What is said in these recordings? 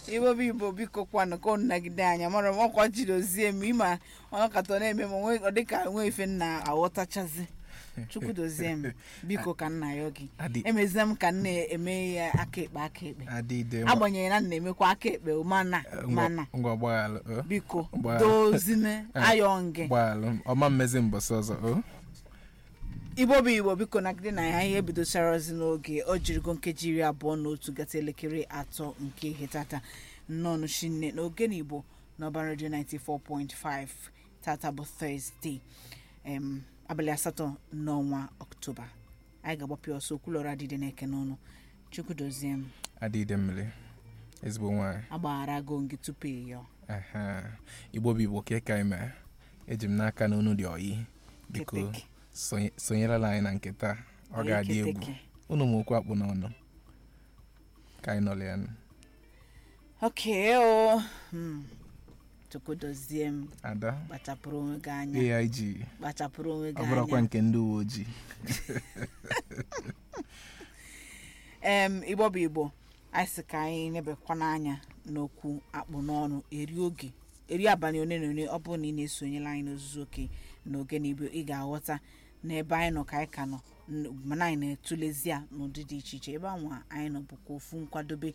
igbo bụ igbo biko kwanụ ka unu nagide anya mara m ọkwa jiri ozie m ịma ọnọkata na-eme m onwe- ọ dịka nwe ife nna aghọtachazi chukwu dozie m biko ka nna ya gị Adị- emezie m ka nna eme ya aka ekpe aka ekpe adịde agbanyeghị na nna emekwa aka ekpe mana mana ngwa gbaghalụ o biko Gbaa- dozine ayọ gị gbaghalụ ọma mmezi mbọsị ọzọ o igbo bụ igbo biko nagide na ya ihe bidochara ozi n'oge ọ jirigo nkeji iri abụọ na otu gata elekere atọ nke ihe tata nnọọ shinne n'oge na igbo n'ọba redio 94.5 tata bụ thursday em, abalị asatọ n'ọnwa ọktoba anyị ga-agbapụ ya ọsọ okwulọrọ adịdị n'eke n'ọnụ chukwu dozie m adịde mmiri ezigbo nwaanyị agbaghara go gị tupu ịyọ Aha. igbo bụ igbo ka ka ime eji m n'aka na unu dị oyi biko Keteke. sonye- sonyerela anyị na nke taa ọ ga-adị egwu Keteke. unu ma okwu akpụ n'ọnụ ka anyị nọrọ ya nụ. oke o Hmm. chukwu dozie m ada kpachapụrụ onwe gị anya aig kpachapụrụ onwe ọ gị bụrụkwa anya nke ndị uwe ojii em igbo bụ igbo anyị sị ka anyị nebekwa n'anya n'okwu akpụ n'ọnụ eri oge eri abalị one na one ọ bụrụ na ị na-esonyela anyị n'ozuzu oke na oge na igbo ị ga-aghọta n'ebe anyị nọ ka anyị ka nọ n- mana anyị na-etulezi ya n'ụdị dị iche iche ebe anwa anyị nọ bụkwa ofu nkwadobe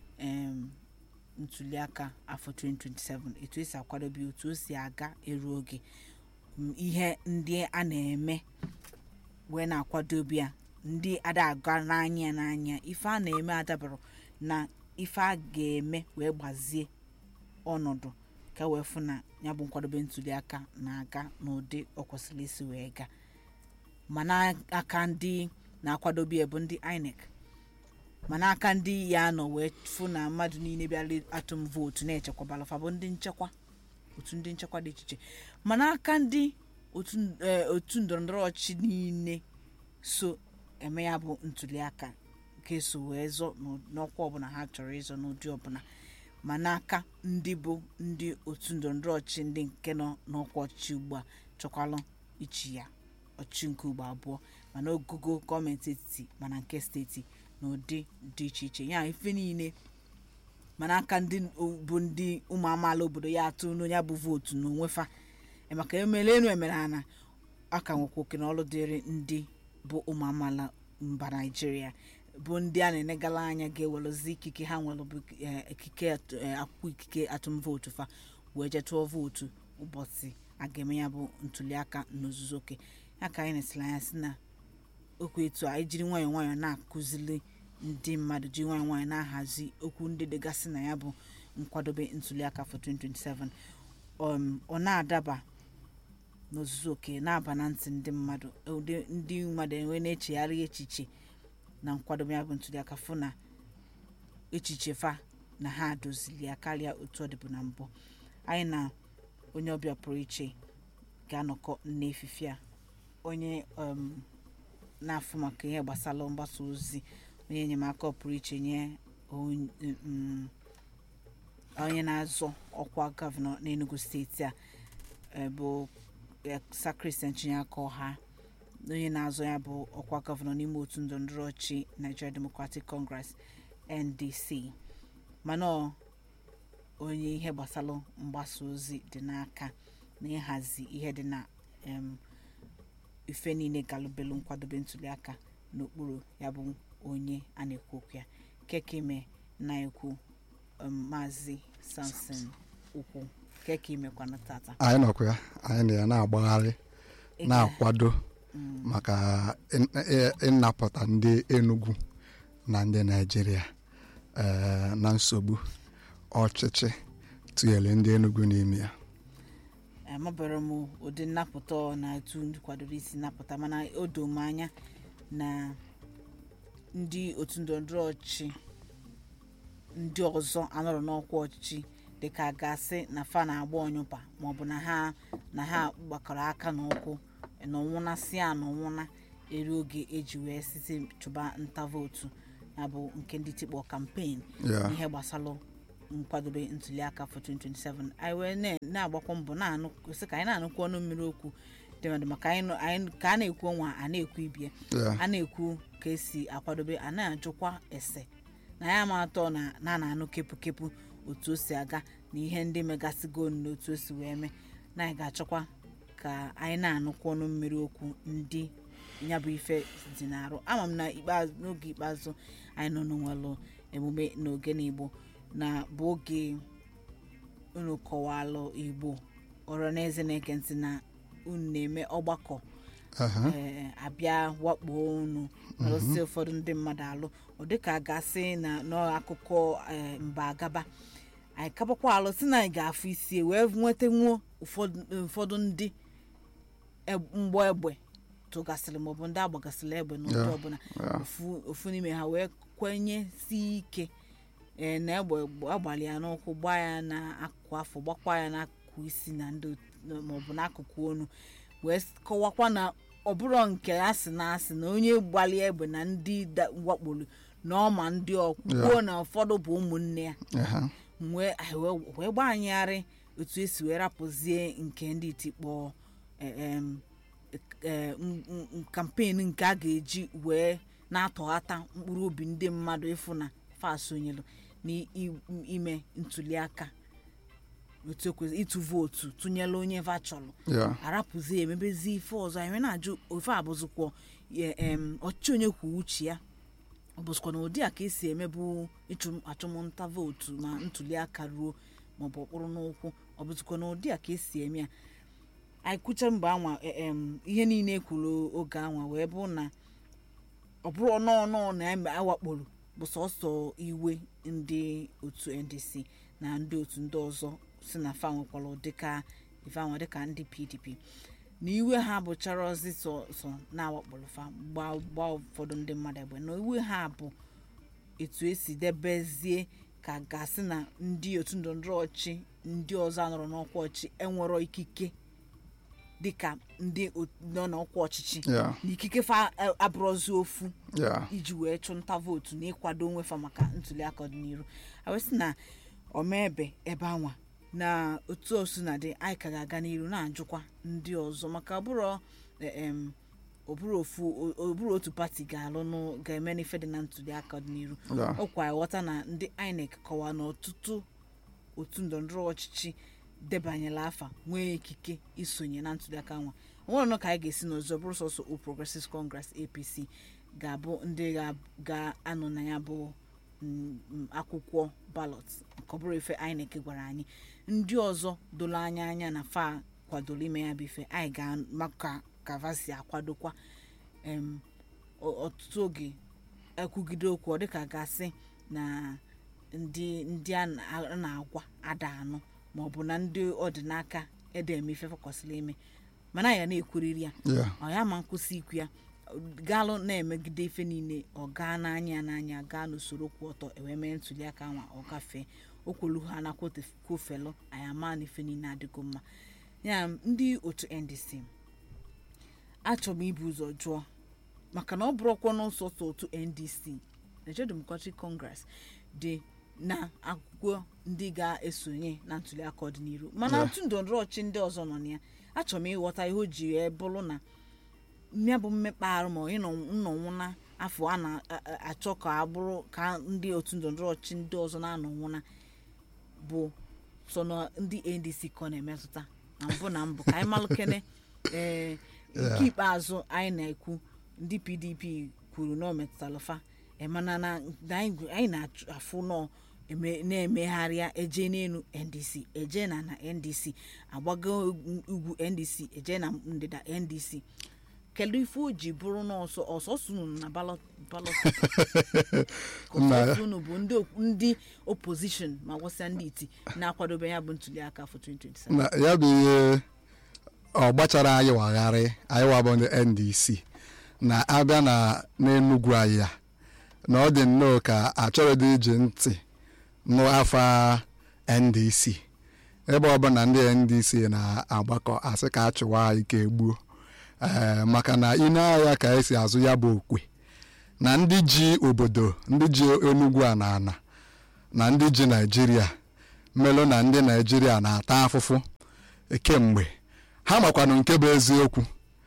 em ntuliaka afọ 2027 etu esi akwadobe ya, otu o si aga eru oge m, ihe ndị a na-eme wee na-akwadobe ya ndị ada aga n'anya ya n'anya ife a na-eme adabara na ife a ga-eme wee gbazie ọnọdụ ka wee fụ na ya bụ nkwadobe ntuliaka na-aga n'ụdị ọ kwesịrị isi wee gaa ma n'aka ndị na-akwadobe ya bụ ndị INEC ma n'aka ndị ya nọ wee fụ na mmadụ niile bịara atụm vootu na-echekwabara fa bụ ndị nchekwa otu ndị nchekwa dị iche iche ma n'aka ndị otu eh, otu ndọrọndọrọ ọchịchị niile so eme ya bụ ntuliaka ga-eso wee zọ n'ụ- n'ọkwa ọbụla ha chọrọ ịzọ n'ụdị ọbụla ma n'aka ndị bụ ndị otu ndọrọndọrọ ọchịchị ndị nke nọ n'ọkwa ọchịchị ugbu a chọkwalụ ichi ya ọchịchị nke ugbo abụọ mana ogogo gọọmenti etiti mana nke steeti n'ụdị dị iche iche ya ife niile mana aka ndị o- bụ ndị ụmụ amaala obodo ya atụ n'onye bụ vootu n'onwe fa E maka emere enu emere ana a ka nwekwa oke na ọrụ dịrị ndị bụ ụmụ amaala mba naijiria bụ ndị a na-enegala anya ga-ewerozi ikike ha nwere bụ eh, ikike atụ- eh, akwụkwọ ikike atụm vootu fa wee jee tụọ vootu ụbọchị a ga-eme ya bụ ntuliaka n'ozuzu oke ya ka anyị na-esiri anya si na okwu etu a anyị jiri nwayọọ nwayọọ na-akụzili ndị mmadụ ji nwayọọ nwayọọ na-ahazi okwu ndị dịgasị na ya bụ nkwadobe ntuliaka for 2027 um, ọ na-adaba n'ozuzu oke na-aba na ntị ndị mmadụ ụdị ndị mmadụ enwe na-echegharị echiche na nkwadobe ya bụ ntuliaka fụ na echiche fa na ha dozili ya karịa otu ọ dịbụ na mbụ anyị na onye ọbịa pụrụ iche ga-anọkọ n'efife a onye um, na-afụ maka ihe gbasara mgbasa ozi onye enyemaka pụrụ iche nye onye um, onye na-azọ ọkwa gọvanọ n'enugu steeti a eh, bụ eh, Sir Christian Chinyaka Ọha onye na-azọ ya bụ ọkwa gọvanọ n'ime otu ndọrọndọrọ ọchị Nigeria Democratic Congress NDC mana ọ onye ihe gbasara mgbasa ozi dị n'aka na ịhazi ihe dị na em, ife niile galụbelu nkwadobe ntuliaka n'okpuru ya bụ onye a na-ekwu okwu ya kekime na-ekwu um, maazị samson ukwu keke imekwana tata anyị nọkwa ya anyị na ya na-agbagharị na-akwado maka ị- ị- ịnapụta ndị Enugu na ndị Naịjirịa eh, na nsogbu ọchịchị tinyere ndị Enugu n'ime ya amabara m ụdị nnapụta ọ na etu ndị kwadoro isi napụta mana o doo m anya na ndị otu ndọrọndọrọ ọchịchị ndị ọzọ anọrọ n'ọkwa ọchịchị dịka a ga-asị na fa na-agba ọnyụpa maọbụ na ha na ha gbakọrọ aka n'ụkwụ n'ọnwụna si a n'ọnwụna eri oge eji wee site chụba nta vootu ya bụ nke ndị tikpọ kampen Ya. ihe gbasara nkwadobe ntuliaka for 2027 anyị wee na- na-agbakwa mbọ na-anụ sị ka anyị na-anụkwu ọnụ mmiri okwu dị mmadụ maka anyị nọ- anyị- ka a na-ekwu ọnwa a na-ekwu ibie Ya. a na-ekwu ka esi akwadobe a na-ajụkwa ese na ya ma atọ na na na-anụ kepụ kepụ otu o si aga na ihe ndị megasịgo na otu o si wee mee na anyị ga-achọkwa ka anyị na-anụkwa ọnụ mmiri okwu ndị ya bụ ife dị n'arụ ama m na ikpeazụ n'oge ikpeazụ anyị nọ n'onwelụ emume n'oge n'igbo na bụ oge unu kọwalụ igbo ọrọ na eze na-eke ntị na unu na-eme ọgbakọ Aha. ee, abịa wakpo unu alụsị ụfọdụ ndị mmadụ alụ ọ dịka a gasị na n'akụkọ ee, mba agaba anyị kabakwa alụ si na anyị ga-afụ isi wee nweta nwuo ụfọdụ ụfọdụ ndị eb- mgbọ egbe tụgasịrị maọbụ ndị agbagasịrị egbe n'ụdị Yeah, ọbụla yeah. ofu ofu n'ime ha wee kwenye si ike ee, na egbe agbalị ya n'ụkwụ gbaa ya n'akụkụ afọ gbakwa ya n'akụkụ isi na ndị ot- maọbụ n'akụkụ onu wee s- kọwakwa na ọbụrụ nke asị na asị na onye gbalị egbe na ndị da- wakporo na ọma ndị ọkwuo na ụfọdụ bụ ụmụnne ya Aha. wee anyị wee- wee gbanyegharị otu esi wee rapụzie nke ndị itikpọ kampen nke a ga-eji wee na-atọghata mkpụrụ obi ndị mmadụ ịfụ na fa sonyelu n'ime ntuliaka otu ekwesị ịtụ vootu tụnyela onye va chọrọ Yeah. arapụzi emebezi ife ọzọ anyị wee na-ajụ ofe abụzụkwọ ọchịchị onye kwuo uche ya ọ bụzikwa na ụdị a ka esi emebu ịchụ achụmnta vootu ma ntuliaka ruo maọbụ ọkpụrụ n'ụkwụ ọ bụzikwa na ụdị a ka esi eme ya anyị kwucha mgbe anwa e- em, ihe niile ekwuru oge anwa wee bụ na ọ bụrụ ọnọọnọ na eme- awakporo bụ sọsọ iwe ndị otu ndc na ndị otu ndị ọzọ si na fa nwekwara ụdịka ife anwa dịka ndị pdp na iwe ha bụchara ozi sọ sọ na-awakporo fa gbaa gbaa ụfọdụ ndị mmadụ egbe na iwe ha bụ etu esi debezie ka gasị na ndị otu ndọrọndọrọ ọchị ndị ọzọ anọrọ n'ọkwa ọchị enwero ikike dịka ndị ot- nọ n'ọkwa ọchịchị Yeah. na ikike fa a- abụrụzi ofu Yeah. iji wee chụnta vootu na ịkwado onwe fa maka ntuliaka ọdịnihu awesị na ọmaebe ebe anwa na otu osu na dị anyị ka ga-aga n'iru na-ajụkwa ndị ọzọ maka ọbụrụ em, ọbụrụ ofu o- ọbụrụ otu pati ga-alụ nụ ga-eme n'ife dị na ntuliaka ọdịnihu Yeah. ọkwa ịghọta na ndị inec kọwaa na ọtụtụ otu ndọrọndọrọ ọchịchị debanyela afa nwee ikike isonye na ntuliaka nwa onwere nọ ka anyị ga-esi n'ọzọ bụrụ sọsọ All Progressives Congress APC ga-abụ ndị ga- ga-anọ na ya bụ mm, mm, akwụkwọ ballot nke ọ bụrụ ife INEC gwara anyị ndị ọzọ dolo anya anya na fa kwadoro ime ya bụ ife anyị ga-maka ka va si akwadokwa em, ọ- ọtụtụ oge ekwugide okwu ọ dịka gasị na ndị ndị a na- a na-agwa ada anụ ma ọ bụ na ndị ọdịnaka ede eme ife kwesịrị ime mana ya na-ekwuriri ya Yeah. ọ ya ma nkwụsị ikwu ya gaalụ na-emegide ife niile ọ gaa n'anya ya n'anya gaa n'usoro kwụ ọtọ ewee mee ntuliaka nwa ọ gafee o kwelu ha na kwofelu anyị ama na ife niile adịgo mma ya ndị otu ndc achọrọ m ibu ụzọ jụọ maka na ọ bụrụkwa n'ụsọsọ otu ndc Nigeria Democratic Congress dị na akwụkwọ ndị ga-esonye na ntuliaka ọdịnihu mana Yeah. otu ndọrọndọrọ ọchị ndị ọzọ nọ na ya achọrọ m ịghọta ihe o ji wee bụrụ na ya bụ mmekpa arụ ma ịnọ nnọnwụna afọ a na-achọ ka a bụrụ ka ndị otu ndọrọndọrọ ọchị ndị ọzọ na-anọnwụna bụ so na ndị ndc ka ọ na-emetụta na mbụ na mbụ ka anyị malụkene ee nke ikpeazụ anyị na-ekwu ndị pdp kwuru na ọ metụtara fa eh, mana na na anyị anyị na-afụ nọ eme- na-emegharịa eje n'elu ndc eje na na ndc agbago ugwu ndc eje na ndịda ndc kedu ife o ji bụrụ n'ọsọ ọsọsọ unu na ballot ballot paper? Ka Nna ya. ọsọsọ unu bụ ndị op- ndị opposition ma gwasịa ndị iti na-akwadobe ya bụ ntuliaka afọ 2027 na ya bụ ihe ọ gbachara anyị wagharị anyị wabụ ndị ndc na abịa na n'enugwu anyị a na ọ dị nnọọ ka achọrọdị iji ntị n'afa ndc ebe ọbụla ndị ndc na-agbakọ asị ka achụwa anyị ka egbuo ee maka na ine ahịa ka esi azụ ya bụ okwe na ndị ji obodo ndị ji enugwu a na ana na ndị ji naijiria mmelụ na ndị naijiria na-ata afụfụ kemgbe ha makwanụ nke bụ eziokwu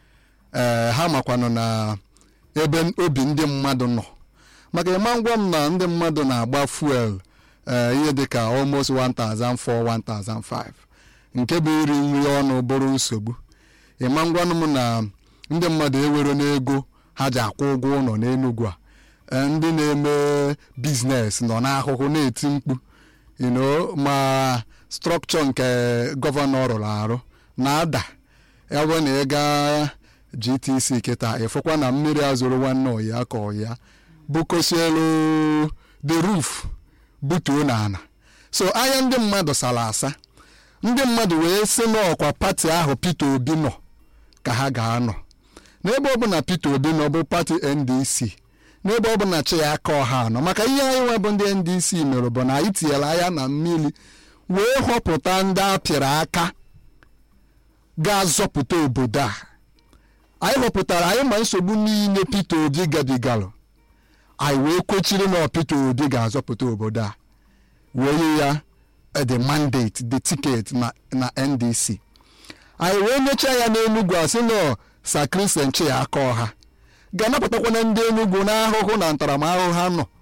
ee ha makwanụ na ebe obi ndị mmadụ nọ maka ịma ngwa m na ndị mmadụ na-agba fuel eh, ihe dịka almost 1004 1005 nke bụ iri nri ọnụ bụrụ nsogbu ịma ngwanụ m na ndị mmadụ ewero n'ego ha ji akwụ ụgwọ ụlọ n'enugwu a Eh, ndị na-eme biznes nọ n'ahụhụ na-eti mkpu you know, ma strọkchọ nke gọvanọ rụrụ arụ na-ada ya bụ na ị gaa gtc kịta ịfụkwa na mmiri azụrụ nwanne ọya ka ọya bukosielu the roof butuo n'ala so anya ndị mmadụ sara asa ndị mmadụ wee sị n'ọkwa pati ahụ peter obi nọ ka ha ga-anọ n'ebe ọbụla peter obi nọ bụ pati ndc n'ebe ọbụla chi ya aka ọha anọ maka ihe anyị nwe bụ ndị ndc mere bụ na anyị tinyere anya na mmiri wee họpụta ndị apịrị aka ga-azọpụta obodo a anyị họpụtara anyị ma nsogbu niile peter obi gabigalụ anyị wee kwechiri na peter obi ga-azọpụta obodo a wee nye ya eh, the mandate the ticket na, na ndc anyị wee mechaa ya n'enugwu a sị na sa kristian chi ya aka ọha ga-anapụtakwa na ndị enugwu n'ahụhụ na ntaramahụhụ ha nọ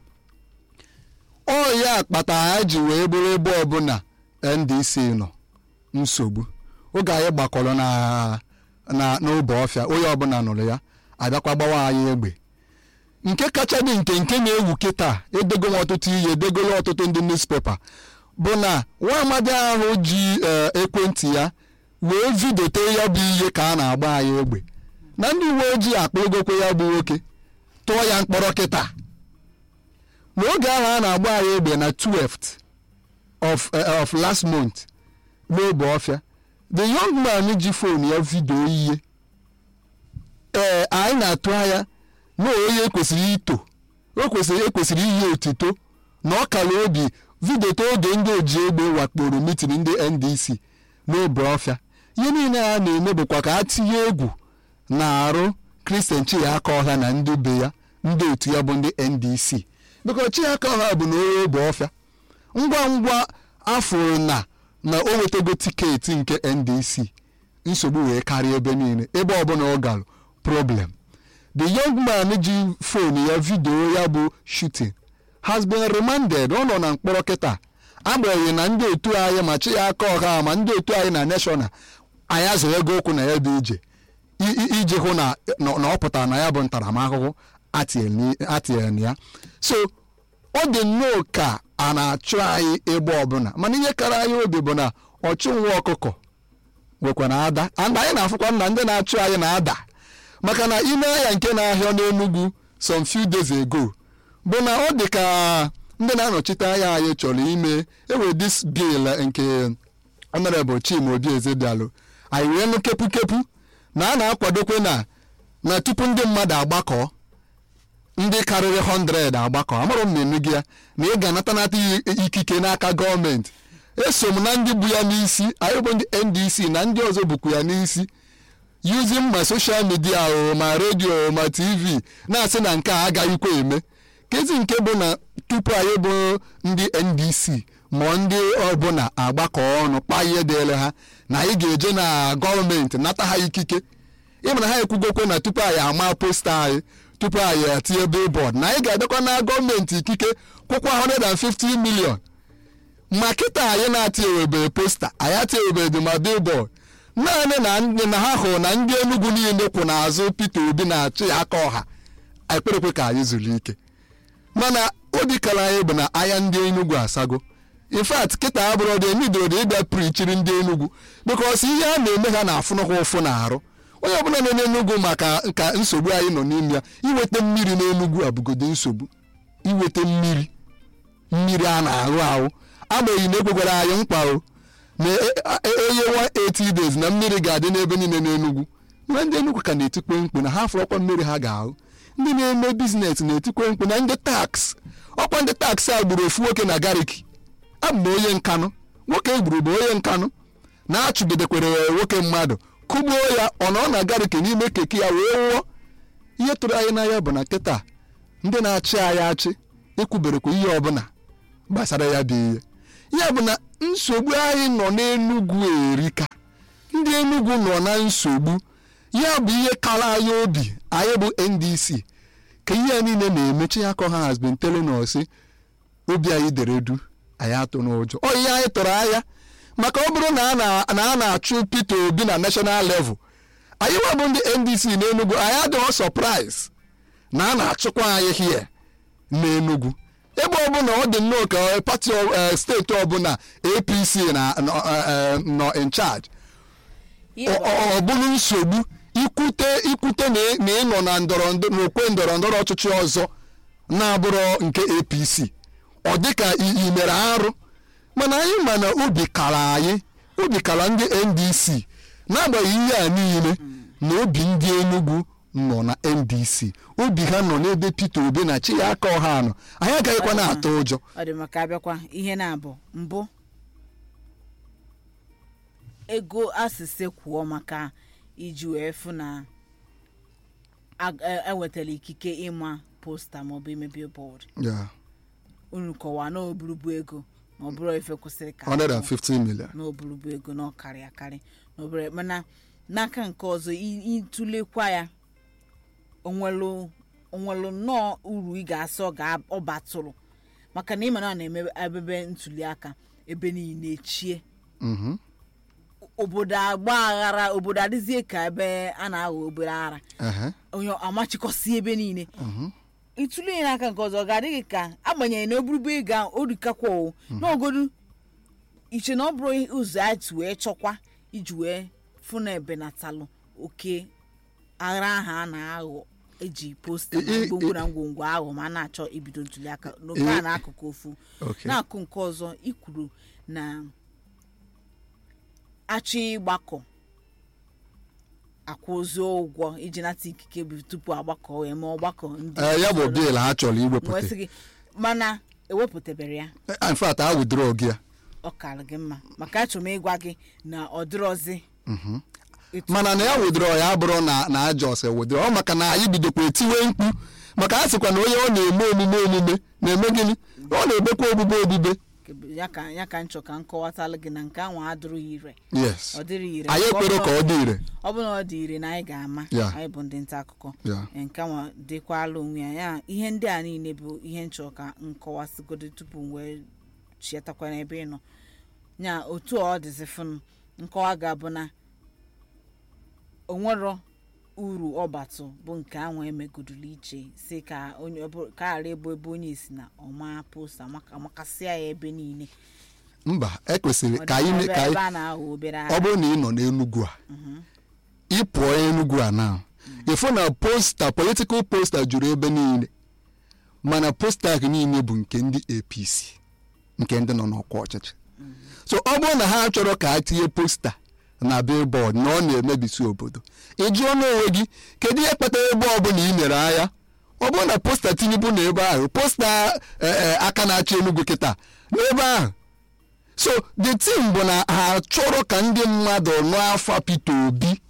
ọ ya kpata ha ji wee bụrụ ebe ọbụla ndc nọ nsogbu oge anyị gbakọrọ na na n'obe ọfịa onye ọbụla nụrụ ya abịakwa gbawa anyị egbe nke kacha dị nke nke na-ewu kịta edego m ọtụtụ ihe edegolo ọtụtụ ndị newspaper bụ na nwa amadi ahụ ji eh, ekwentị ya wee vidote ya bụ ihe ka a na-agba anyị egbe na ndị uwe ojii akpọgokwe ya bụ nwoke tụọ ya mkpọrọ kịta n'oge ahụ a na-agba anyị egbe na 12th of, eh, of last month n'obe ọfịa the young man ji fon ya vidio ihe ee anyị na-atụ anya na onye kwesịrị ito o kwesịrị ekwesịrị iyi otito na ọ kara obi vidote oge ndị oji egbe wakporo mitin ndị ndc n'obe ọfịa ihe niile a na-eme bụkwa ka a tinye egwu na-arụ kristian chiaka ọha na ndị be ya ndị otu ya bụ ndị ndc biko chiaka ọha bụ na onye obe ọfịa ngwa ngwa afọ na na o nwetago tiketi nke ndc nsogbu wee karịa ebe niile ebe ọbụla ọ gara problem the young man ji fon ya vidio ya bụ shooting has been remanded ọ nọ na mkpọrọ kịta agbanyeghị na ndị otu anyị ma chi ya aka ọha ma ndị otu anyị na national anyị azụrụ ego okwu na ya bụ ije i- i- iji hụ na na na ọ pụtara na ya bụ ntaramahụhụ atinyere na ya so ọ dị nnọọ ka a na-achụ anyị ebe ọbụla mana ihe kara anyị obi bụ na ọchụ nwa ọkụkọ nwekwara ada and anyị na-afụkwa na ndị na-achụ anyị na-ada maka na ime ahịa nke na-ahịa n'enugwu some few days ago bụ na ọ dị ka ndị na-anọchite anya anyị chọrọ ime ewe dis bill nke honorable chima obi ezedialụ anyị wee nụ kepukepu na a na-akwadokwe na na tupu ndị mmadụ agbakọ ndị karịrị 100 agbakọ amarọ m na gị ya na ị ga-anatanata i- ikike n'aka gọọmenti eso m na ndị bụ ya n'isi anyị bụ ndị ndc na ndị ọzọ bụkwa ya n'isi using ma soshal midia o ma redio ma tv na-asị na nke a agaghịkwa eme kezi nke bụ na tupu anyị bụ ndị ndc ma ndị ọbụla agbakọ ọnụ kpaa ihe dịele ha na anyị ga-eje na gọọmenti nata ha ikike ịmana ha ekwugokwe na tupu anyị ama posta anyị tupu anyị etinye billboard na anyị ga-abịakwa na gọọmenti ikike kwụkwa 150 million ma kịta anyị na-atị ewebe posta anyị atị ewebe ma billboard naanị na ndị na ha hụrụ na ndị enugwu niile kwụ n'azụ peter obi na-achị ya aka ọha anyị kperekwe ka anyị zuru ike mana obi kara anyị bụ na anya ndị enugwu asago in fact kịta abụrụ dị emidoro dị ịbịa prichiri ndị enugwu bikos ihe a na-eme ha na-afụnụkwa ụfụ na-arụ onye ọbụla nọ n'enugwu maka nka nsogbu anyị nọ n'ime ya iweta mmiri n'enugwu abụgodo nsogbu iweta mmiri mmiri a na-arụ ahụ agbanyeghị na ekwekwara anyị mkpa o na eye 180 days na mmiri ga-adị n'ebe niile n'enugwu nwa ndị enugwu ka na-etikwe mkpu na ha fụrọkwa mmiri ha ga-ahụ ndị na-eme biznes na-etikwe mkpu na ndị taks ọkwa ndị taks a gburu ofu nwoke na gariki abụ m onye nkanụ nwoke egburu bụ onye nkanụ na-achụgidekwere nwoke mmadụ kụgbuo ya ọ nọ na gariki n'ime keke ya wee nwụọ ihe tụrụ anyị n'anya bụ na kịta ndị na-achị anyị achị ekwuberekwa ihe ọbụla gbasara ya bụ ihe ya bụ na nsogbu anyị nọ n'enugwu erika ndị enugwu nọ na nsogbu ya bụ ihe kara anyị obi anyị bụ ndc ka ihe a niile na-emechi ya ka ha has been telling us obi anyị dere du anyị atụ n'ụjọ ọ ihe anyị tụrụ anya maka ọ bụrụ na a na- na a na-achụ Peter Obi na national level anyị nwebụ ndị NDC n'Enugu anyị adịghị surprise na a na-achụkwa anyị here n'Enugu ebe ọbụla ọ dị nnọọ ka pati ọ- eh, steeti ọbụla APC na nọ eh, nọ in charge Ihe ọ ọ- ọ bụrụ nsogbu ikwute ikwute na ị- na ịnọ na ndọrọ ndọ- n'okwe ndọrọ ndọrọ ọchịchị ọzọ na-abụrụ nke apc ọ dịka i i mere arụ mana anyị ma na obi kara anyị obi kara ndị ndc n'agbanyeghị ihe a niile na obi ndị enugwu nọ na ndc obi ha nọ n'ebe peter obi na chi ya aka ọha nọ anyị agaghịkwa na-atụ ụjọ ọ dị maka abịakwa ihe na-abụ mbụ ego asịsị kwuo maka iji wee fụ na ag- e- ewetara ikike ịma posta maọbụ ime billboard Yeah, unu kọwaa na oburubu ego ma ọ bụrụ ife kwụsịrị ka 150 million na oburubu ego na ọkarị akarị na obere mana n'aka nke ọzọ i- ịtụlekwa ya onwelu onwelu nnọọ uru ị ga-asị ọ ga ọ batụrụ maka na ịma na ọ na-eme ebebe ntuli aka ebe niile echie Mhm. obodo agba aghara obodo adịzie ka ebe a na-aghọ obere ara Ehe. onye amachịkọsi ebe niile ịtụle ya n'aka nke ọzọ ọ ga-adịghị ka agbanyeghị na oburubu ego ahụ o rikakwa o n'ogodu iche na ọ bụrụ ụzọ anyị si wee chọkwa iji wee fụ na ebenatalụ oke aghara ahụ a na-aghọ eji posta I- i- ngwongwo na ngwongwo ahụ ma a na-achọ ibido ntuli aka n'oke a I- n'akụkụ ofu Okay. n'akụ nke ọzọ ikwuru na achọ ịgbakọ akwụzi ụgwọ iji nata ikike bụ tupu agbakọ wee mee ọgbakọ ndị Eh, ya bụ soro- biil ha chọrọ wee iwepụta sị gị mana ewepụtabere ya in fact ha withdraw gị ya ọ kara gị mma maka achọrọ m ịgwa gị na ọ dịrọzi etu- mana na ya withdraw ya bụrụ na na ajọ ọsọ withdraw ọ maka na anyị bidokwa etiwe mkpu maka a sịkwa na onye ọ na-eme omume omume na-eme gịnị ọ na-ebekwa ogbugbe ogbugbe ya ka ya ka nchọ ka m kọwatalụ gị na nke ahụ adịrịghị ire yes ọ dịrị ire anyị Ọ ekwere bụrụ- ka ọ dị ire ọ bụrụ na ọ dị ire na anyị ga-ama Ya. anyị bụ ndị nta akụkọ Ya. nke nwa dịkwala onwe ya ya ihe ndị a niile bụ ihe nchọ ka nkọwasịgodo tupu m wee chietakwa n'ebe ị nọ ya otu ọ dịzi fụnụ nkọwa ga-abụ na onwero uru ọbatụ bụ nke ahụ emegodoro iche si ka onye ọbụ- ka ghara ịbụ ebe onye si na ọma posta maka- amakasịa ya ebe niile mba ekwesịrị Ọ ka dị anyị ebe- ka anyị ebe a na-aghọ obere ọ ara bụrụ na ị nọ n'enugwu a ị pụọ enugwu a na ịfụ na posta politikal posta juru ebe niile mana posta gị niile bụ nke ndị apc nke ndị nọ n'ọkwa ọchịchị so ọ bụrụ na ha chọrọ ka a tinye posta na billboard na ọ na-emebisi obodo ị jụọ n'onwe gị kedu ihe kpatara ebe ọbụla ị mere anya ọ bụrụ na posta tinubu na ebe ahụ posta eh, eh, aka na-achị enugwu kịta n'ebe ahụ so the thing bụ na ha chọrọ ka ndị mmadụ nụ afa peter obi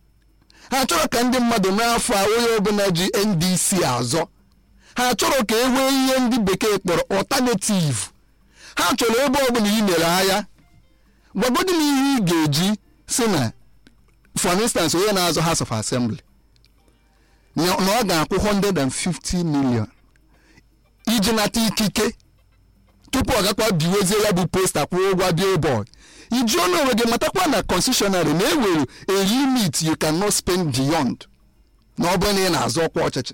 ha chọrọ ka ndị mmadụ nụ afa onye ọbụla ji ndc azọ ha chọrọ ka e nwee ihe ndị bekee kpọrọ alternative ha chọrọ ebe ọbụla ị mere anya gwagodi m ihe ị ga-eji si na for instance onye na-azọ house of assembly na na ọ ga-akwụ 150 million iji nata ikike tupu ọ gakwa biwezie ya bụ posta kwụọ ụgwọ billboard ijuo n'onwe gị matakwa na constitutionary na enwere a limit you cannot spend beyond na ọ bụrụ na ị na-azọ ọkwa ọchịchị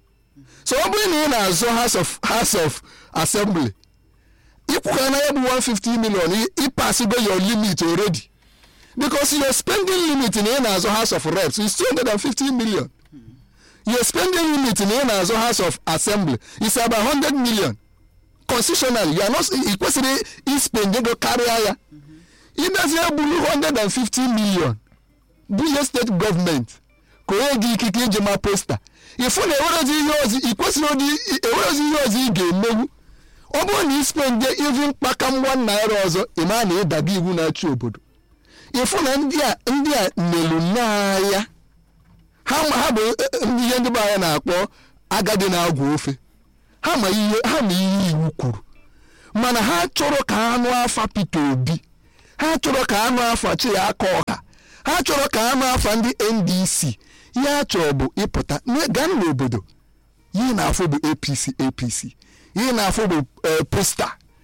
so ọ bụrụ na ị na-azọ house of house of assembly ịkwụkwa na ya bụ 150 million ị- ịpasigo your limit already because your spending limit na ị na-azọ house of reps is 250 million your spending limit na ị na-azọ house of assembly is about 100 million constitutional you are not ị kwesịrị ispend ego karịa ya ịbịazie buru 150 million bunye steeti gọọmenti ka onye gị ikike iji ma posta ịfụ na ewerezi ihe ozi ị kwesịrị ụdị ewerezi ihe ozi ị ga-emewu ọ bụrụ na ispende even kpaka mgba naira ọzọ ịma na ịdaga iwu na-achị obodo ịfụ na ndị a ndị a nelu n'anya ha ma ha bụ eh, ndị ihe ndị be anyị na-akpọ agadi na-agwa ofe ha ma ihe ha ma ihe iwu kwuru mana ha chọrọ ka anụ afa Peter Obi ha chọrọ ka anụ afa Chiaka Ọha ha chọrọ ka anụ afa ndị NDC ihe ha chọrọ bụ ịpụta na- gaa n'obodo ihe na-afụ bụ APC APC ihe na-afụ bụ eh, posta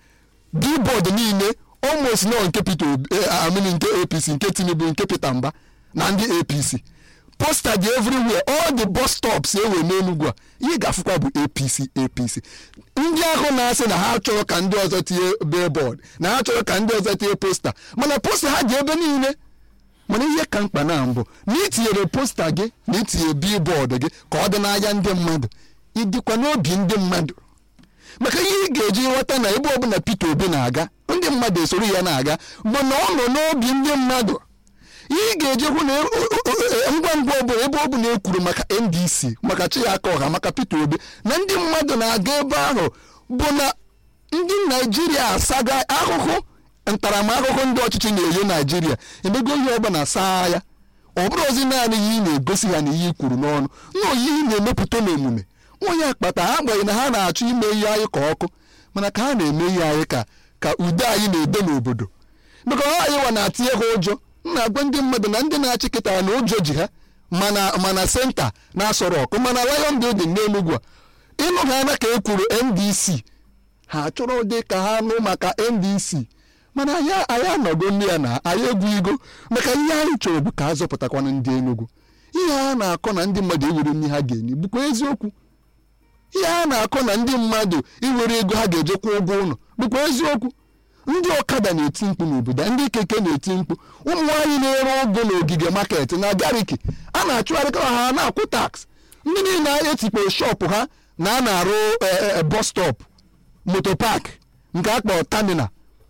billboard niile almost nọ nke peter obi eh, I mean nke apc nke tinubu nke peter mba na ndị apc posta dị everywhere all the bus stops ewe n'enugwu a ihe ga-afụkwa bụ apc apc ndị ahụ na-asị na ha chọrọ ka ndị ọzọ tinye billboard na ha chọrọ ka ndị ọzọ tinye posta mana posta ha dị ebe niile mana ihe ka mkpa na mbụ na itinyere posta gị na itinye billboard gị ka ọ dị n'anya ndị mmadụ ịdịkwa n'obi ndị mmadụ maka ihe ị ga-eji ghọta na ebe ọbụla Peter Obi na-aga ndị mmadụ esoro ya na-aga bụ na ọ nọ n'obi ndị mmadụ ihe ị ga-eji hụ na e- o- o- o- ngwa ngwa ọbụla ebe ọbụla e kwuru maka NDC maka Chiaka Ọha maka Peter Obi na ndị mmadụ na-aga ebe ahụ bụ na ndị Naijiria asaga ahụhụ ntaramahụhụ ndị ọchịchị na-enye Naijiria emego ihe ọbụla saa ya ọ bụrụ ozi naanị ihe ị na-egosi ha na ihe i kwuru n'ọnụ na oyi ị na-emepụta n'omume onye akpata ha agbanyeghị na ha na-achọ ime ihe anyị ka ọkụ mana ka ha na-eme ihe anyị ka ka udo anyị na-edo n'obodo maka ọ anyị wa na-atinye ha ụjọ m na-agwa ndị mmadụ na ndị na-achị kịtara na ụjọ ji ha mana mana senta na-asọrọ ọkụ mana lion building n'enugwu a ịnụ ha anya ka e kwuru ndc ha chọrọ dị ka ha nụ maka ndc mana anyị anyị anọgo ndị ya na anyị egwu igo maka ihe anyị chọrọ bụ ka a zọpụtakwana ndị enugwu ihe a na-akọ na ndị mmadụ ewere nri ha ga-enye bụkwa eziokwu ihe a na-akọ na ndị mmadụ iwere ego ha ga-eje kwụọ ụgwọ ụlọ bụkwa eziokwu ndị ọkada na-eti mkpu n'obodo ndị keke na-eti mkpu ụmụ nwaanyị na-ere ụgụ n'ogige market na gariki a na-achụgharịkọ ha na-akwụ tax ndị niile a etikporo shọpụ ha na a na-arụ eh, eh, bus stop moto park nke a kpọrọ terminal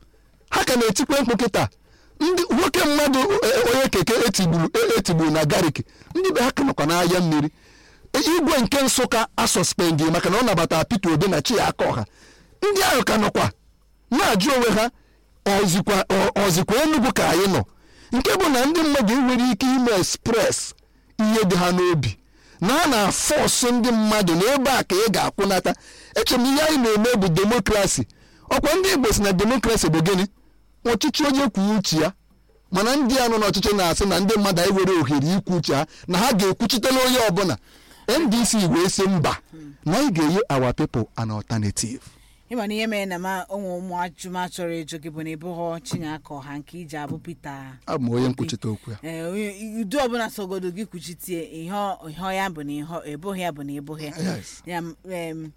ha ka na-etikwe mkpu kịta ndị nwoke mmadụ eh, onye keke etigburu eh, etigburu na gariki ndị be ha ka nọkwa n'ahịa mmiri igwe nke nsụka asọspendi maka na ọ nabatara Peter Obi na Chiaka Ọha ndị ahụ ka nọkwa na-ajụ onwe ha ọzikwa ọ- ọzikwa Enugu ka anyị nọ nke bụ na ndị mmadụ nwere ike ime express ihe dị ha n'obi na a na-afọsụ ndị mmadụ na ebe a ka ị ga-akwụnata eche m ihe anyị na-eme bụ demokrasi ọkwa ndị Igbo si na demokrasi bụ gịnị ọchịchị onye kwuo uche ya mana ndị a nọ n'ọchịchị na-asị na ndị mmadụ anyị were ohere ikwu uche ha na ha ga-ekwuchitela onye ọbụla ndc wee sị mba na anyị ga-enye our people an alternative ịma na ihe mere na ma ụmụ ụmụ ajụma chọrọ ịjụ gị bụ na ịbụghọ Chinyaka Ọha nke iji abụ Peter abụ m onye nkwuchite okwu ya ee onye udo ọbụla sogodo gị kwuchitie ihe ọ- ihe ọ ya bụ na ihe ọ- ịbụghị ya bụ na ịbụghị ya Yes. ya em,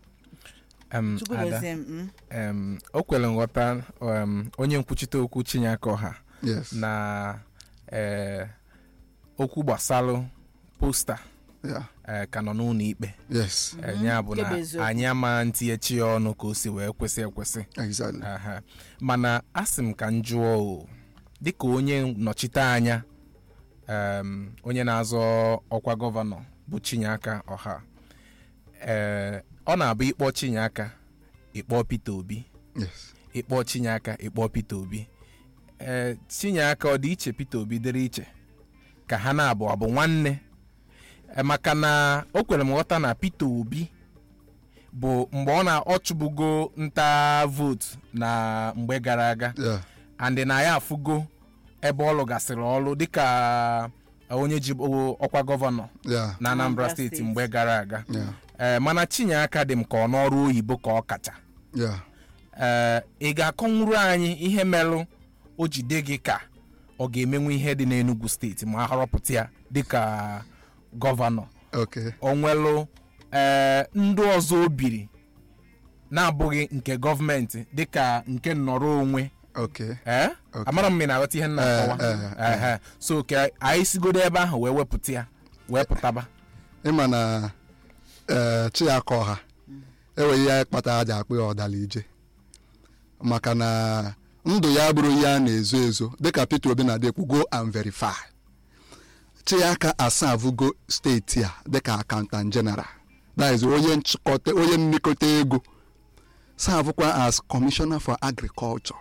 Em, Chukwu Ada, gozie m mm. em, o kwere nghọta em, onye nkwuchite okwu Chinyaka Ọha yes na eh, okwu gbasalụ posta yeah. eh, ka nọ n'ụlọ ikpe yes Eh, ya bụ nke bụ na eziokwu. anyị ama ntinyechi ya ọnụ ka o si wee kwesị ekwesị exactly Aha. mana asị m ka m jụọ o dịka onye nnọchite anya em, onye na-azọ ọkwa gọvanọ bụ Chinyaka Ọha ee ọ na-abụ ịkpọ Chinyaka ịkpọ Peter Obi yes ịkpọ Chinyaka ịkpọ Peter Obi ee Chinyaka ọ dị iche Peter Obi dịrị iche ka ha na-abụ abụ nwanne Eh, maka na o kwere m ghọta na Peter Obi bụ mgbe ọ na ọ chụbugo nta vootu na mgbe gara aga yeah. and na ya afụgo ebe ọ lụgasịrị ọrụ dịka onye ji bụ ọkwa gọvanọ yeah. na Anambra Anambra steeti steeti. mgbe gara aga yeah. ee mana Chinyaka dị m ka ọ n'ọrụ oyibo ka ọ kacha yeah. ee ị ga-akọnwuru anyị ihe merụ o jide gị ka ọ ga-emenwu ihe dị n'Enugu steeti ma a họrọpụta ya dịka gọvanọ okay o nwelụ ee ndị ọzọ o biri na-abụghị nke gọọmenti dịka nke nnọrọ onwe okay ee Okay. amara m ma ị na-aghọta ihe m na-akọwa Eh, eh, eh. Ehe. so ka anyị sigodo ebe ahụ wee wepụta ya wee pụtaba ịma na ee Chinyaka Ọha enweghị ihe kpata aja akpụ ya ọdala ije maka na ndụ ya bụrụ ihe a na-ezo ezo dịka Peter Obi na-adịkwu go and verify Chinyaka asavugo steeti a dịka accountant general that is onye nchịkọta onye nlekọta ego savụkwa as commissioner for agriculture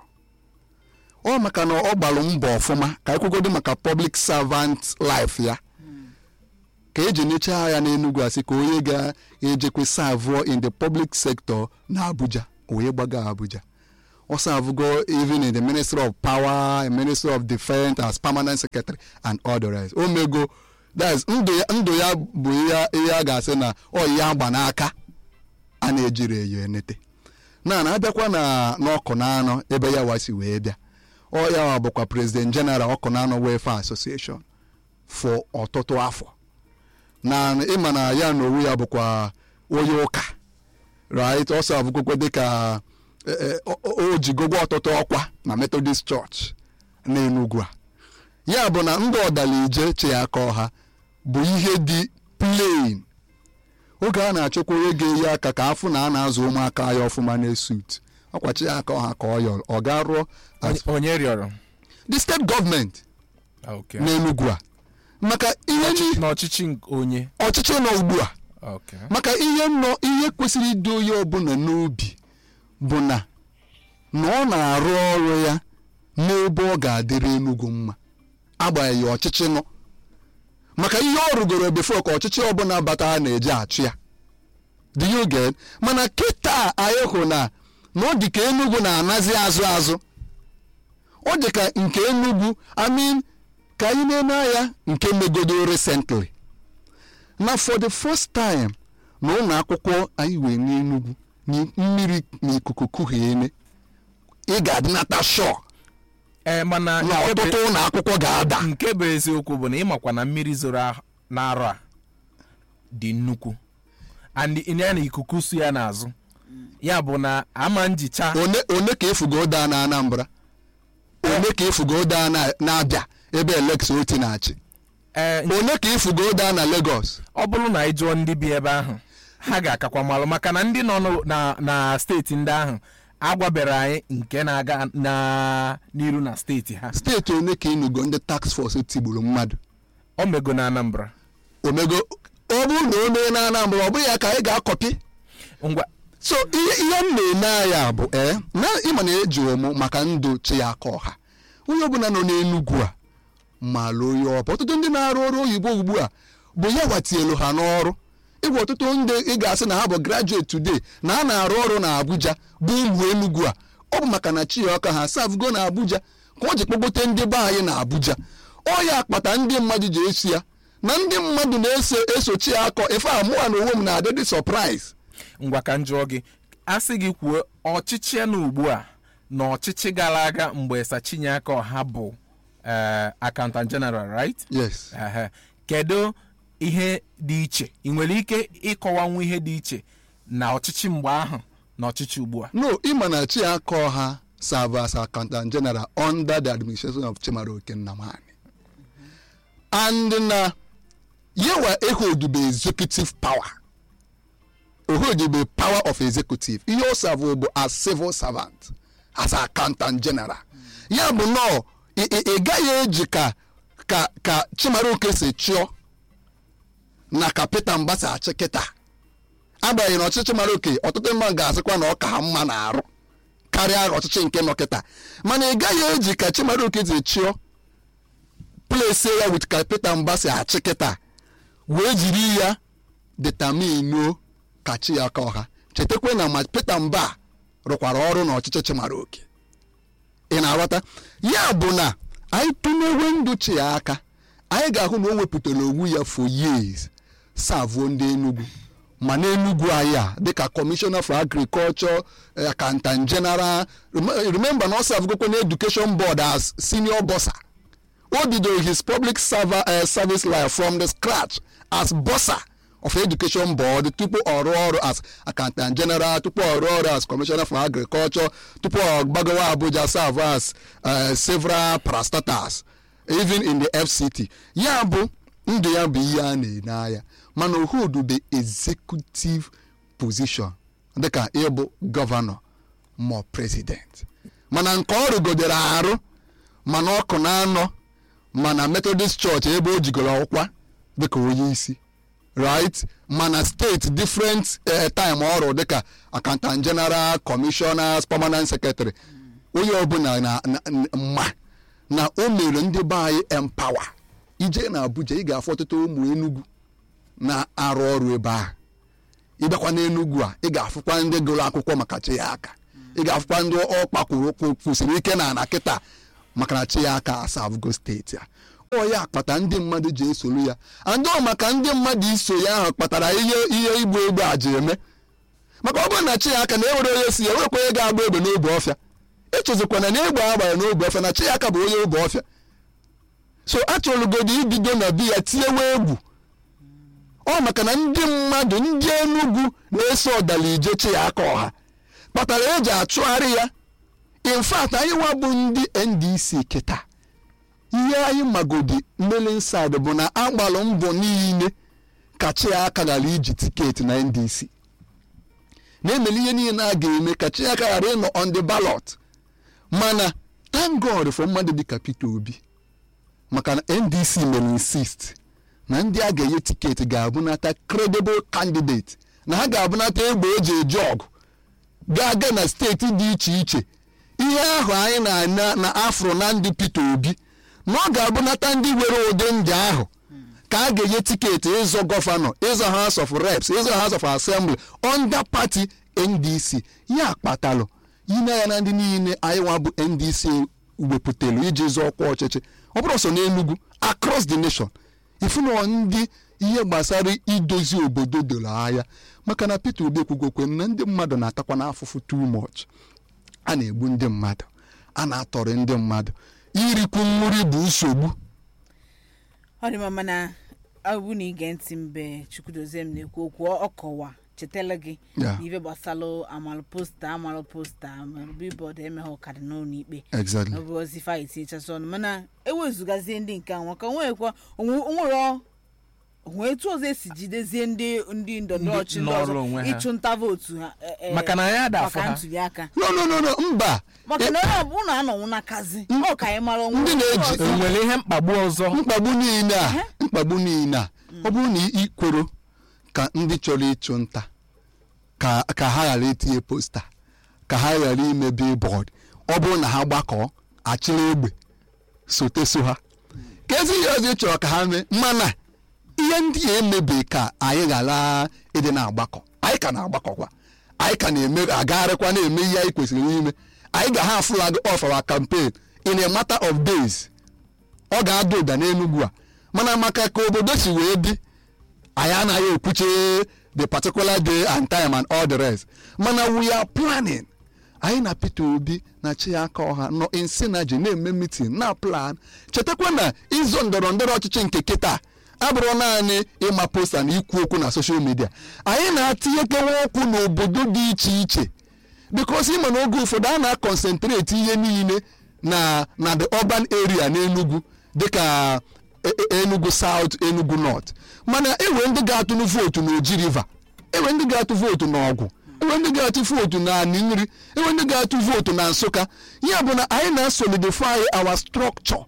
ọ maka na ọ gbalụ mbọ ọfụma ka ekwugodo maka public servant life ya ka eji nyechaa ya n'Enugu asị ka onye ga-ejekwe savụọ in the public sector na Abuja wee gbaga Abuja ọ savụgo even in the ministry of power and ministry of defense as permanent secretary and all the rest o mego that's ndụ ya ndụ ya bụ ihe ihe a ga-asị na ọ ihe agba n'aka a na-ejiri eyo enete na na abịakwa na n'ọkụ na anọ ebe ya wasi wee bịa ọ ya wa bụkwa president general ọkụ na anọ welfare association for ọtụtụ afọ na ịma na ya na owu ya bụkwa onye ụka right ọsọ abụkwekwe dịka eh, eh, o- o o jigogwa ọtụtụ ọkwa na methodist church na enugwu a ya bụ na ndị ọdalije chi aka ọha bụ ihe dị plain oge a na-achọkwa onye ga-eyi aka ka afụ na a na-azụ ụmụaka ya ọfụma na-esut ọkwachi ya aka ọha ka ọ yọrọ ọ ga rụọ as- Onye- onye rịọrọ the state gọọmenti Okay. n'enugwu a maka ihe ni n'ọchịchị nke onye ọchịchị nọ ugbu a Okay. maka ihe nọ ihe kwesịrị ịdị onye ọbụla n'obi bụ na na ọ na-arụ ọrụ ya n'ebe ọ ga-adịrị enugwu mma agbanyeghị ọchịchị nọ maka ihe ọ rụgoro before ka ọchịchị ọbụla bata ha na-eji achụ ya do you get mana kịta anyị hụ na na ọ dị ka enugwu na-anazi azụ azụ ọ dị ka nke enugwu amin ka anyị na-eme ya nke megodo recently na for the first time na ụlọ akwụkwọ anyị wee n'enugwu na mmiri na ikuku kuhiene ị ga-adịnata shọ ee mana na nke bụ- ọtụtụ ụlọ akwụkwọ ga-ada nke bụ eziokwu bụ na ịmakwa na mmiri zoro ah- n'arọ a dị nnukwu and ya na ikuku su ya n'azụ ya bụ na ama njicha one one ka efugo daa na anambra one ka efugo daa na- na-abịa ebe elex oti na-achị ee one ka efugo daa na lagos ọ bụrụ na ị jụọ ndị bi ebe ahụ ha ga-akakwa malụ maka na ndị nọ n'o- na na steeti ndị ahụ agwabere anyị nke na-aga na n'iru na steeti ha steeti one ka ịnụgo ndị tax force tigburu mmadụ o mego na anambra omego ọ bụrụ na o mee na anambra ọ bụghị ya ka anyị ga-akọpi ngwa so ihe ihe m na-ene anya bụ ee na ịma na eji ụmụ maka ndụ chi ya aka ọha onye ọbụla nọ n'enugwu a maalụ onye ọbụ ọtụtụ ndị na-arụ ọrụ oyibo ugbu a bụ ya watielu ha n'ọrụ ịgwa ọtụtụ ndị ị ga-asị na ha bụ graduate today na a na-arụ ọrụ na abuja bụ ụmụ enugwu a ọ bụ maka na chi ya ọka ha savugo na abuja ka ọ ji kpọgote ndị be anyị na abuja ọ ya akpata ndị mmadụ ji esi ya na ndị mmadụ na-eso esochi ya akọ ife a mụwa na onwe m na-adị dị surprise ngwa ka m jụọ gị a sị gị kwuo ọchịchị ya na ugbu a na ọchịchị gara aga mgbe sachinyeaka ọha bụ eh, accountant general right yes Ehe. kedu ihe dị iche ị nwere ike ịkọwanwu ihe dị iche na ọchịchị mgbe ahụ na ọchịchị ugbu a no ịma na chiaka ọha serve as accountant general under the administration of chimaroke nnamani and na yewa ehodube executive power ohodube power of executive ihe ọ serve bụ as civil servant as accountant general ya bụ nọ ị ị- ị gaghị eji ka ka ka chimaroke si chịọ na ka peter mbasa achị kịta agbanyeghị na ọchịchị mara oke ọtụtụ mmadụ ga-asịkwa na ọ ka ha mma na-arụ karịa ọchịchị nke nọ kịta mana ị gaghị eji ka chimaroke ji chịọ plese ya wit ka peter mba si achị kịta wee jiri ya detaminuo ka chi ya aka ọha chetakwa na ma peter mba rụkwara ọrụ na ọchịchị chimaroke ị na-aghọta ya bụ na anyị tụnyewe ndụ chi ya aka anyị ga-ahụ na o wepụtara onwe ya for years savuo ndị enugwu ma n'enugwu anyị a dịka commissioner for agriculture eh, accountant general Rem- remember na ọ savugokwe na education board as senior bossa o bidoro his public server, uh, service life from the scratch as bossa of education board tupu ọ rụọ ọrụ as accountant general tupu ọ rụọ ọrụ as commissioner for agriculture tupu ọ gbagawa abuja serve as uh, several parastatals even in the fct ya bụ ndụ ya bụ ihe a na-ene anya mana ohudu the executive position dịka ịbụ gọvanọ ma president mana nke ọ rụgodere arụ mana ọkụ na-anọ mana methodist church ebe o jigoro ọkwa dịka onye isi right mana steeti different eh, time ọrụ dịka accountant general commissioners permanent secretary onye ọbụla na na- na- mma na o mere ndị be anyị empower ije na abuja ị ga-afụ ọtụtụ ụmụ enugwu na-arụ ọrụ ebe ahụ ịbịakwa n'enugwu a ị ga-afụkwa ndị gụrụ akwụkwọ maka chi ya aka ị ga-afụkwa ndị ọkpa kwuru kwụ- kwụsịrị ike na ana kịta maka na chi ya aka asavugo steeti a ọ ya kpata ndị mmadụ ji esoro ya andọ maka ndị mmadụ iso ya ahụ kpatara ihe ihe igbu egbu a ji eme maka ọ bụrụ na chi ya aka na ewere onye si ya ewekwa onye ga-agba egbe n'obe ọfịa echezikwana na egbe agbara n'obe ọfịa na chi ya aka bụ onye obe ọfịa so achọrọgodo ibido na bi ya tinyewe egwu ọ maka na ndị mmadụ ndị enugwu na-eso ọdalije chi ya aka ọha kpatara eji achụgharị ya in fact anyị nwa bụ ndị ndc kịta ihe anyị magodi mmeli inside bụ na agbalụ mbọ niile ka chi ya aka ghara iji tiketi na ndc na-emeli ihe niile a ga-eme ka chi ya aka ghara ịnọ on the ballot mana thank god for mmadụ dịka peter obi maka na ndc mere insist na ndị a ga-enye tiketi ga-abụnata credible candidate na ha ga-abụnata egbe eji eji ọgụ ga-aga na steeti dị iche iche ihe ahụ anyị na-ana na afro na ndị peter obi na ọ ga-abụnata ndị nwere ụdị ndị ahụ ka a ga-enye tiketi ịzọ gọvanọ ịzọ house of reps ịzọ house of assembly under party ndc ya kpatalụ ine ya na ndị niile anyị nwa bụ ndc wepụtelu iji zọọ ọkwa ọchịchị ọ bụrụ sọ n'enugwu across the nation ifunọ ndị ihe gbasara idozi obodo doro anya maka na peter obi ekwugokwe na ndị mmadụ na-atakwa n'afụfụ too much a na-egbu ndị mmadụ a na-atọrị ndị mmadụ irikwu nri bụ nsogbu ọ dị mma mana ọ bụ na ige ntị mgbe chukwudozie m na-ekwu okwu ọ kọwa chetala gị Ya. na ife gbasalụ amalụ posta amalụ posta amalụ bibọd emeghe ọkada n'ụlọ ikpe exactly ọ bụ ozi fa etinyechasị ọnụ mana ewezugazie ndị nke anwa ka nwekwa onwere onwe etu ọzọ esi jidezie ndị ndị ndọrọndọrọ ọchị ndị nọọrọ ọzọ onwe ha. ịchụ nta vootu ha eh, eh, Maka na anyị ada afọ maka ha. ntuli aka no no no no mba maka na onye ọbụla anọnwụ n'akazi ọ ka anyị mara onwe Ndị na-eji- ọzọ. enwere ihe mkpagbu ọzọ mkpagbu niile a mkpagbu niile a ọ bụrụ na i kwero ka ndị chọrọ ịchụ nta ka ka ha ghara itinye posta ka ha ghara ime billboard ọ bụrụ na ha gbakọọ achịrị egbe sote so ha ka ezi ihe ọzọ ị chọrọ ka ha mee mana ihe ndị a emebeghị ka anyị ghara ịdị na-agbakọ anyị ka na-agbakọkwa anyị ka na-eme agagharịkwa na-eme ihe anyị kwesịrị ime anyị ga ha flag off our campaign in a matter of days ọ ga-ada ụda n'enugwu a mana maka ka obodo si wee dị anyị anaghị ekwuche the particular day and time and all the rest mana we are planning anyị na peter obi na chiaka ọha nọ in synergy na-eme meeting na plan chetakwa na ịzọ ndọrọ ndọrọ ọchịchị nke kịta abụrụ naanị ịma posta na ikwu okwu na social media anyị na-atinyekewa okwu n'obodo dị iche iche because ịma na oge ụfọdụ a na-akọnsentreti ihe niile na na the urban area n'enugwu dịka e- e- enugu south enugu north mana enwe ndị ga-atụnụ vootu na oji river enwe ndị ga-atụ vootu na ọgwụ enwe ndị ga-atụ vootu na anị nri enwe ndị ga-atụ vootu na nsụka ya bụ na anyị na-solidify our structure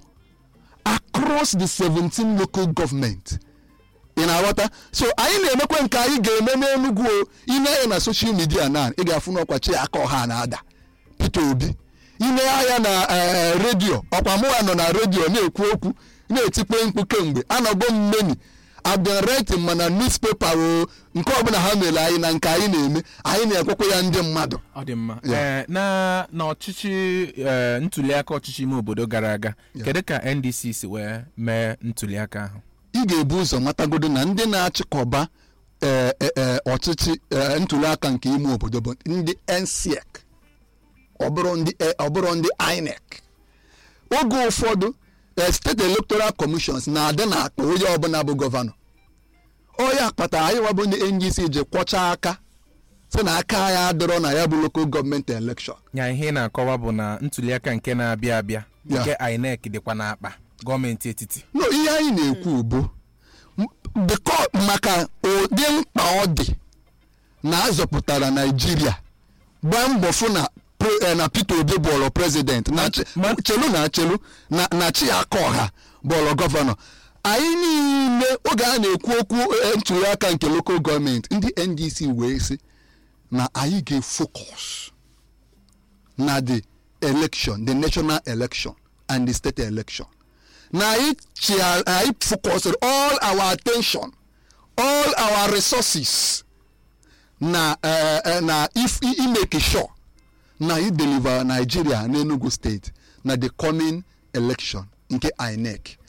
across the 17 local government ị na-aghọta so anyị na-emekwa nke anyị ga-eme n'enugwu o ine anya na social media na ị ga-afụ n'ọkwa chi aka ọha na-ada peter obi ine anya na eh, redio ọkwa mụwa nọ na redio na-ekwu okwu na-etikpe mkpu kemgbe anọgo m mmeni abịareti mana newspaper o nke ọbụla ha mere anyị na nke anyị na-eme anyị na-ekwekwa ya ndị mmadụ ọ dị mma Ya. Ee, na na ọchịchị ee, ntuliaka ọchịchị ime obodo gara aga Ya. kedu ka ndc si wee mee ntuliaka ahụ ị ga-ebu ụzọ matagodo na ndị na-achịkọba eh, eh, eh, ọchịchị eh, ntuliaka nke ime obodo bụ ndị NSEC ọ bụrụ ndị eh, ọ bụrụ ndị INEC oge ụfọdụ eh, steeti electoral commissions na-adị n'akpa onye ọbụla bụ gọvanọ onye kpatara anyị wabụ ndị NGC ji kwọcha aka sị na aka ya adịrọ na ya bụ local gọọmenti elekshọn nya ihe ị na-akọwa bụ na ntuliaka nke na-abịa abịa Ya. nke inec dịkwa n'akpa gọọmenti etiti no ihe anyị na-ekwu bụ m- biko maka ụdị mkpa ọ dị na azọpụtara naijiria gbaa mbọ fụ na pre- eh, na peter obi bọọlụ prezident na chi- ma- chelu na chelu na na chiaka ọha bọọlụ gọvanọ anyị niile oge a na-ekwu okwu eh, ntuliaka nke lokal gọọmenti ndị ndc wee sị na anyị ga-efocus na the election the national election and the state election na anyị chia- anyị focused all our attention all our resources na eh, eh, na if i- imake sure na i deliver nigeria n'enugu state na the coming election nke inec